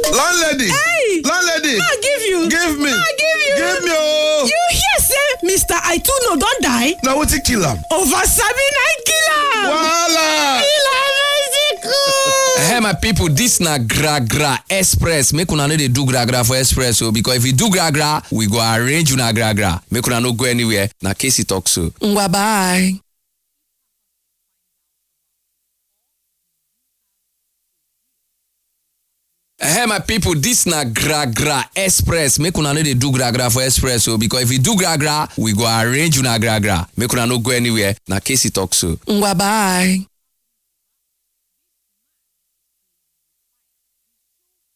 landlady Hey! landlady I give you. give me I give you. give me ooo You hear say Mr. Aituno don die? na wetin kill am Over sabi na kill am. wahala Kill am Mexico. Hey my people, this na gra gra express. Make una no dey do gra gra for express o because if you do gra gra, we go arrange una gra gra. Make una no go anywhere. Na Casey talk so. Ngwa bye. Hey my people, this na gra gra express. Make una no dey do gra gra for express o because if you do gra gra, we go arrange una gra gra. Make una no go anywhere. Na Casey talk so. Ngwa bye.